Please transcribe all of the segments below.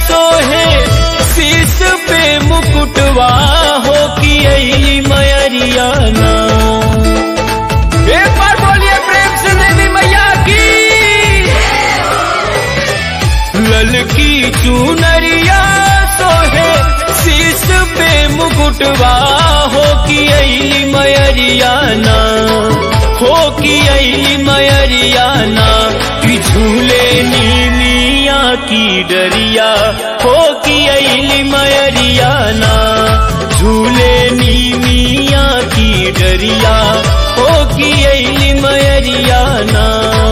सोहे शीश पे मुकुटवा हो कि अली मयरिया ना एक बार बोलिए प्रेम से देवी मैया की ललकी चुनरिया सोहे शीश पे मुकुटवा हो कि अली मयरिया ना हो कि अली मयरिया ना कि झूले नीमिया की डरिया हो कि अली मयरिया ना झूले नीमिया की डरिया हो कि अली मयरिया ना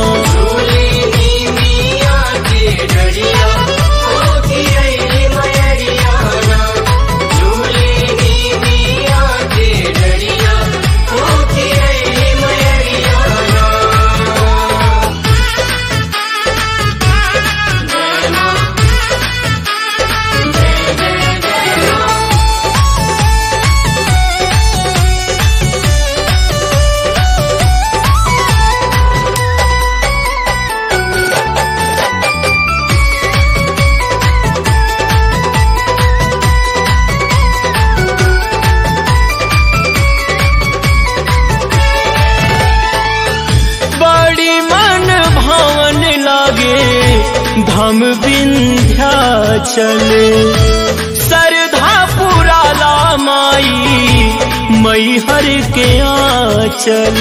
बड़ी मन भावन लागे धाम विंध्याचल सरधा पुराला माई मैहर के आंचल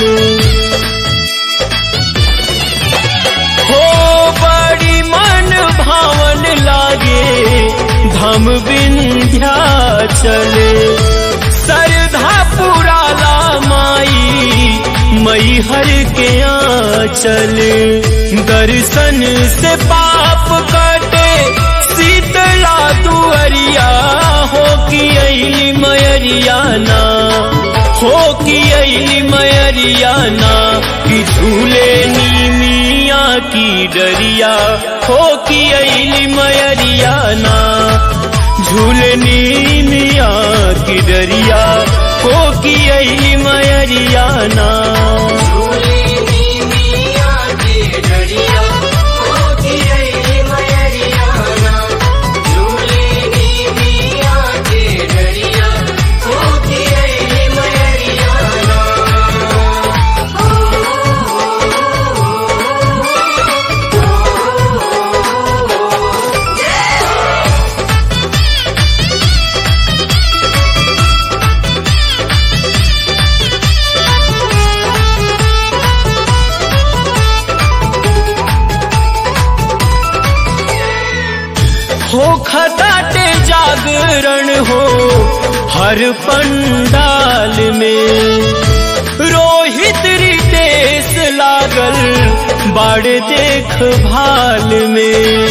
हो बड़ी मन भावन लागे धाम विंध्याचल सरधा पुराला माई मैहर के आंचल दर्शन से पाप कटे शीतला दुअरिया हो कि अली मयरिया ना हो कि अली मयरिया ना कि झूले नीमिया की डरिया हो कि अली मयरिया ना झूले नीमिया की डरिया हो कि अली मयरिया ना हो खदाटे जागरण हो हर पंडाल में रोहित रितेश लागल बाड़ देख भाल में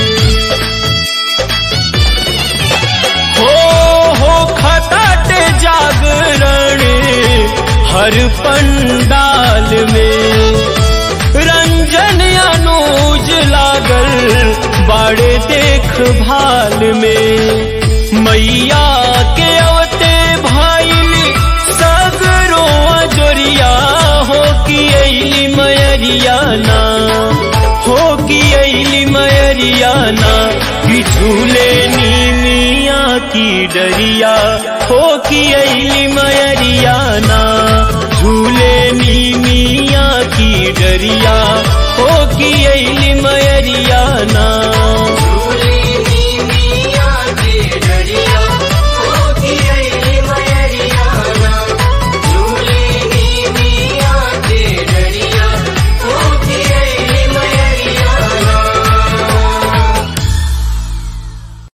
हो हो खदाटे जागरण हर पंडाल में रंजन अनुज लागल बाड़े देख भाल में मैया के अवते भाईल सगरो जोरिया हो कि अली मयरिया ना हो कि अली मयरिया ना कि झूले नीमिया की डरिया हो कि अली मयरिया ना झूले नीमिया की डरिया हो कि अली मय